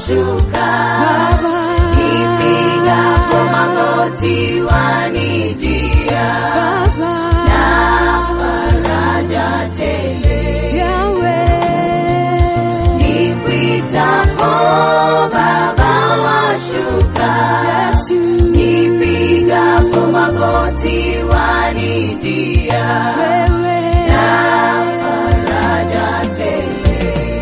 washuka Baba, nipigapo magoti wanijia Baba, na faraja tele Yahweh, nikuitapo Baba washuka Yesu, nipigapo magoti wanijia wewe, na faraja tele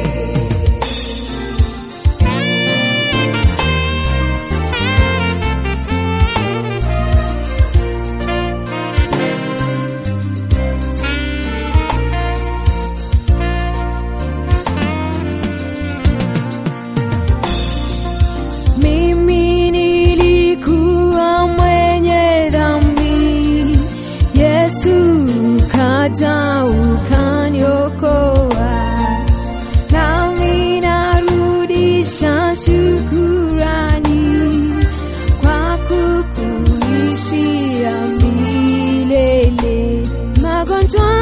Mimi nilikuwa mwenye dhambi, Yesu kaja ukaniokoa, nami narudisha shukurani kwa kukuishia milele. Magonjwa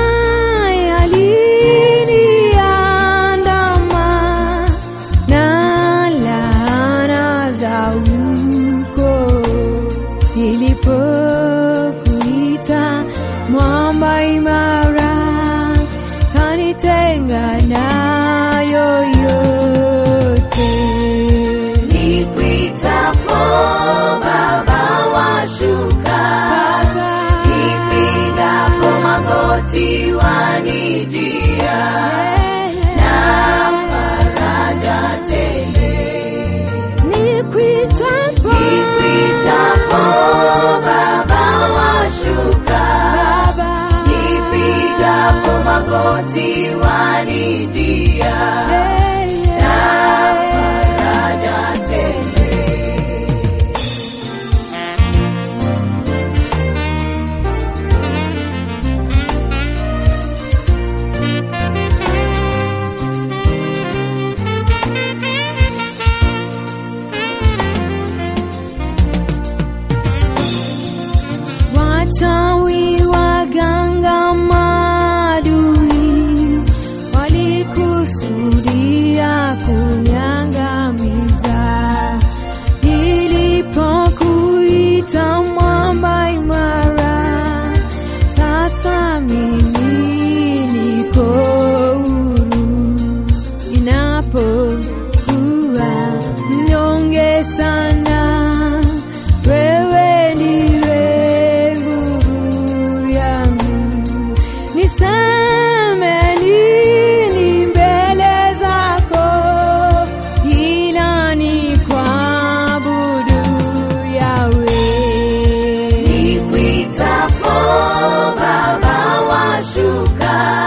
yaliniandama na laana za uko nilipokuita mwamba imara kanitenga nayo yote Nikuitapo Baba washuka, nipigapo magoti wanijia na faraja tele. Nikuitapo Nikuitapo Baba washuka, Baba, nipigapo magoti wanijia na faraja tele. Wachawi waganga maadui walikusudia kunyangamiza. Nilipokuita mwamba imara, sasa mimi niko huru. Ninapokuwa mnyonge sana, wewe ndiwe nguvu yangu. Niseme nini mbele zako, ila ni kuabudu Yahweh. Nikuitapo Baba washuka,